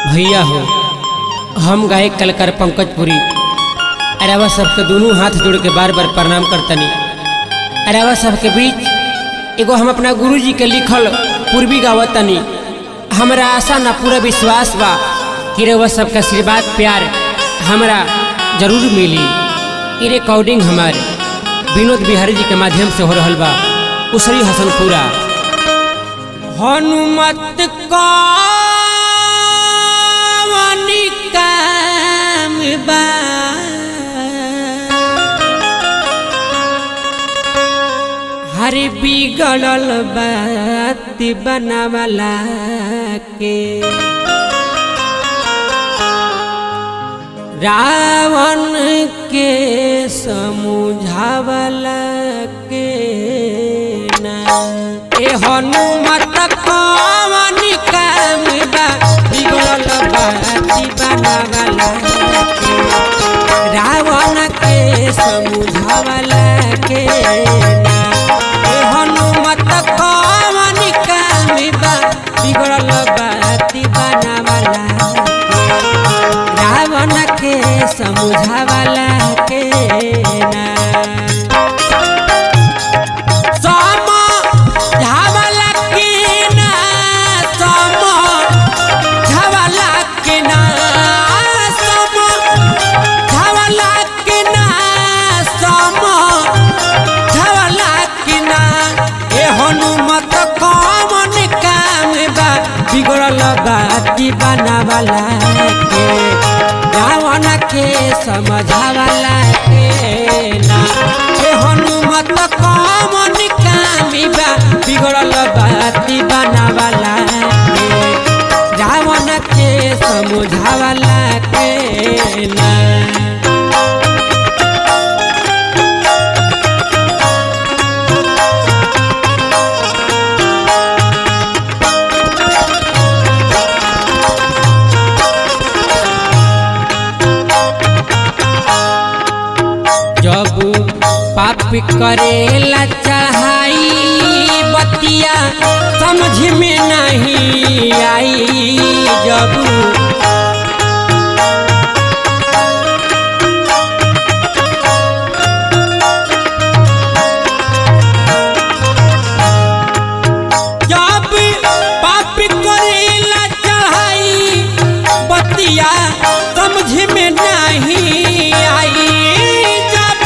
भैया हो हम गायक कलाकार पंकजपुरी अरावा सबके दोनों हाथ जोड़ के बार बार प्रणाम करतनी अरावा सबके बीच एगो हम अपना गुरु जी के लिखल पूर्वी गावतनी हमरा आशा ना पूरा विश्वास बा कि रउआ सबका आशीर्वाद प्यार हमरा जरूर मिली ई रिकॉर्डिंग हमारे विनोद बिहारी जी के माध्यम से हो रहल बा उसरी हसनपुरा हनुमत कवनि काम बा हर बिगड़ल बात बनावला के रावण के समझावला के ना ए हनुमत कवन काम बा बिगड़ल बाती बनावला के रावण के समझावला के ना ए हनुमत कवन काम बा बिगड़ल बाती बनावला के रावण के समझावला के ना समझावला के ना समझावला के ना समझावला के ना समझावला के ना ए हनुमत कमन काम बा बिगड़ल बाती बनावला के रावण के समझावला के ना ए हनुमत कमन काम बा बिगड़ल बाती बनावला के रावण के समझावला के ना जब पाप करेला चढ़ाई बतिया समझ में नहीं आई जब जब पाप करेला चढ़ाई बतिया समझ में नहीं आई जब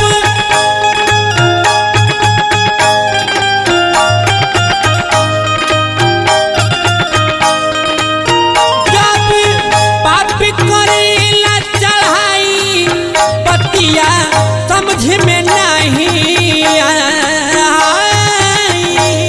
जब पाप करेला चढ़ाई बतिया समझ में नहीं आई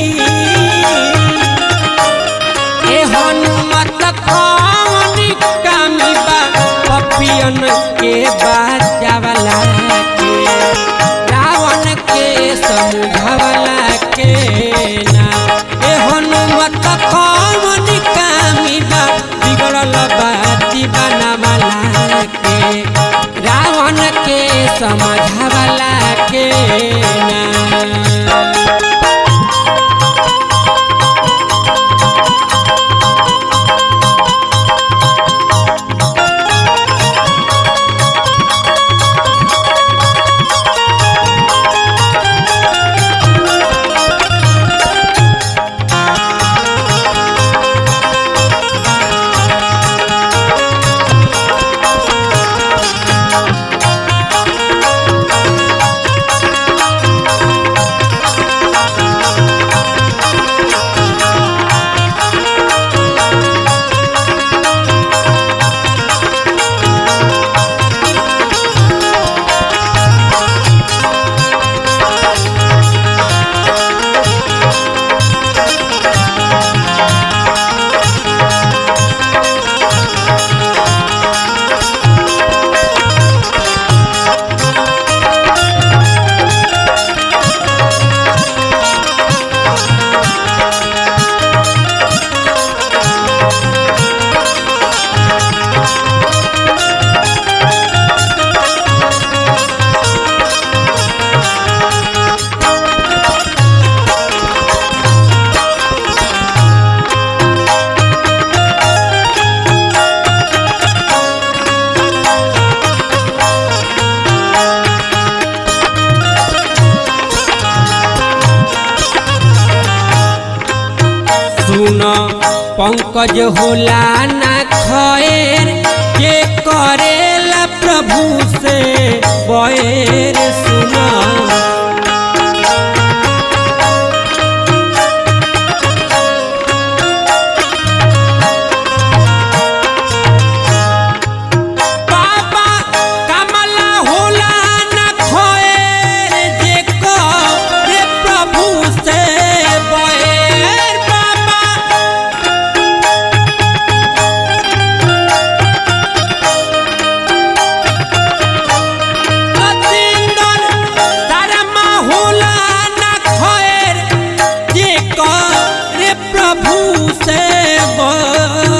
ए हनुमत कौन कामी बा पपियन के बाजावला के रावण के समझावला के ना ए हनुमत कौन कामी बा बिगड़ल बाती बनावला के रावण के समझावला के ना सुन पंकज होला ना खैर के करेला प्रभु से बैर सुन बाबा कमला होला ना खोएर जे को रे प्रभु से बैर बाबा सतिंदर धर्मा होला ना खोएर जे को रे प्रभु से बैर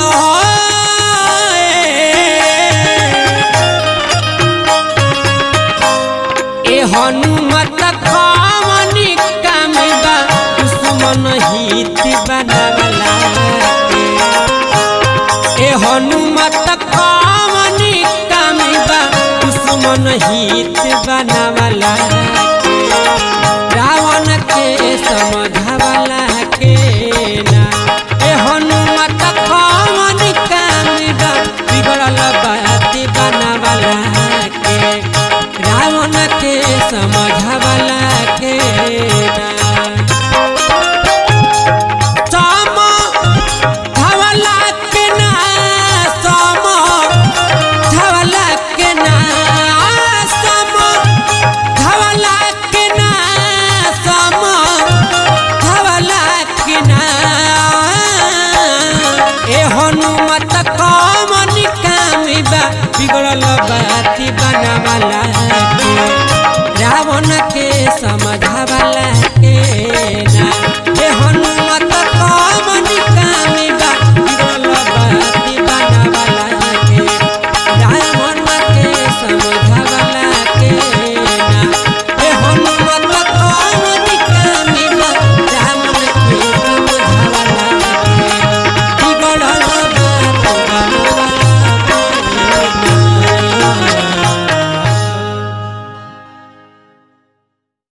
ए हनुमत खावनी कामिबा दुश्मन हित बनावला के ए हनुमत खावनी कामिबा दुश्मन हित बनावला के रावण के समझावला के ना ए हनुमत खावनी कामिबा बिगड़ल बात बनावला के रावण के समझवला के ना सम धवला के ना सम धवला के ना सम धवला के ना सम धवला के ना ए हनुमत कमन कामिबा बिगड़ल बाती बनावला के रावण के समझावला